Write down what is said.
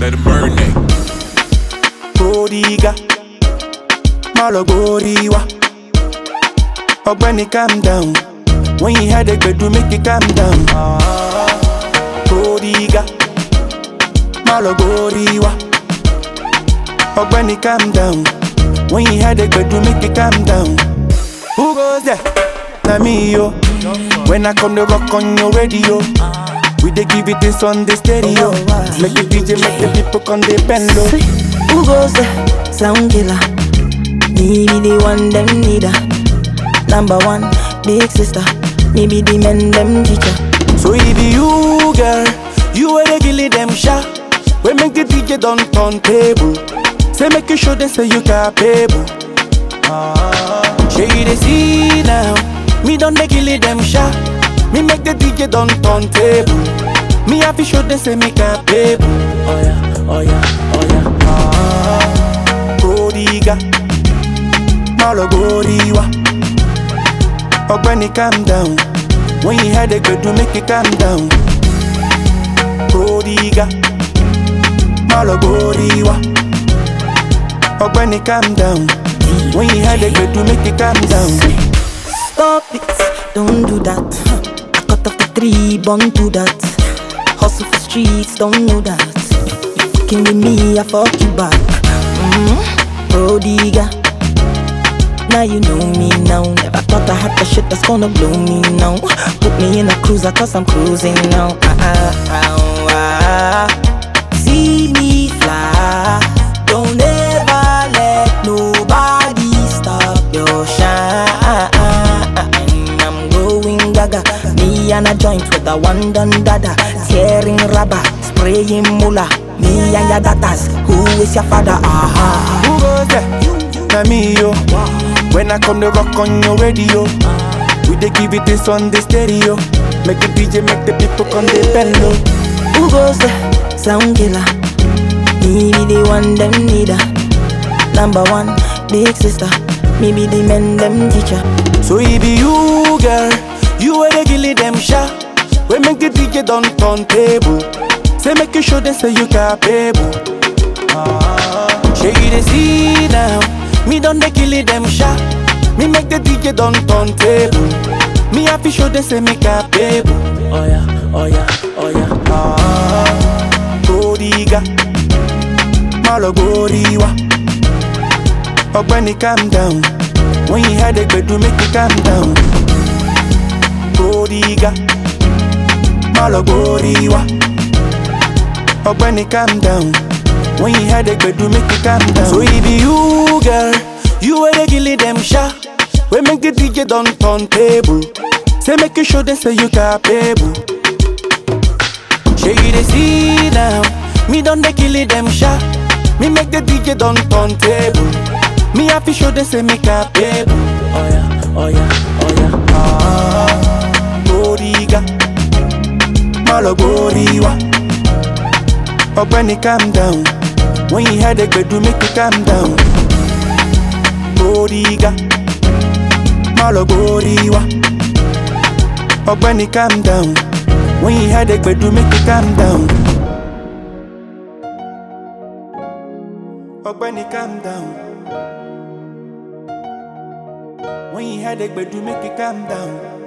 Let it marinate. Prodiga, Malogoriwa. Ogbeni calm down. When you had a do make it calm down. Prodiga, Malogoriwa. Ogbeni calm down. When you had a do make it calm down. Who goes there? Na me yo. When I come to rock on your radio. We dey give it this on the stereo. Make the DJ make the people come they bend low. Who goes there? Sound killer. Me be the one them need her. Number one, big sister. Me be the men them teacher. So it be you, girl. You are the gilly them shot. We make the DJ don't turn table. Say make you show them say you capable. Shey you dey see now. Me don't the gilly them shot. Me make the DJ don't turn table. Me have to show them say me capable. Oh yeah, oh yeah, oh yeah. Ah, Prodiga, Malogoriwa. Ogbeni calm down. When you had a good do make it calm down. Prodiga, Malogoriwa. Ogbeni calm down. When you had a good do make it calm down. Stop it, don't do that. I cut off the three, born to that. Hustle for streets, don't know that. You fucking with me, I fuck you back. Mm-hmm. Prodiga. Now you know me now. Never thought I had the shit that's gonna blow me now. Put me in a cruiser cause I'm cruising now. Ah, ah, ah, ah. See me fly. Don't ever let nobody stop your shine. I'm going gaga. Me and a joint with a one done dada. Tearing rubber, spraying mula. Me and your daughters. Who is your father? Aha. Who goes there? Na me yo. When I come to rock on your radio, we dey give it this on the stereo. Make the DJ make the people come they bend low. Who goes there? Sound killer. Me be the one them need her. Number one, big sister. Me be the men them teacher. So it be you, girl. You are the gilly them shot. We make the DJ don't turn table. Say make you show them say you capable. Shake it and see now. Me done the killie them shot. Me make the DJ don't turn table. Me have to show them say me capable. Oh yeah, oh yeah, oh yeah. Ah, Prodiga, Malogoriwa. Ogbeni calm down. When you had a do make it calm down. Prodiga, Malogoriwa. Ogbeni calm down. When you had a do make it calm down. So it be you, girl. You are the gilly them shot. We make the DJ don't turn table. Say make you show them say you capable. Shey you dey see now. Me done the killy them shot. Me make the DJ don't turn table. Me have to show them say me capable. Oh yeah, oh yeah, oh yeah. Ah, Prodiga, Malogoriwa. Ogbeni calm down. When you had a do make it calm down. Prodiga, Malogoriwa. Ogbeni calm down. When you had a do make it calm down. Ogbeni calm down. When you had a do make it calm down.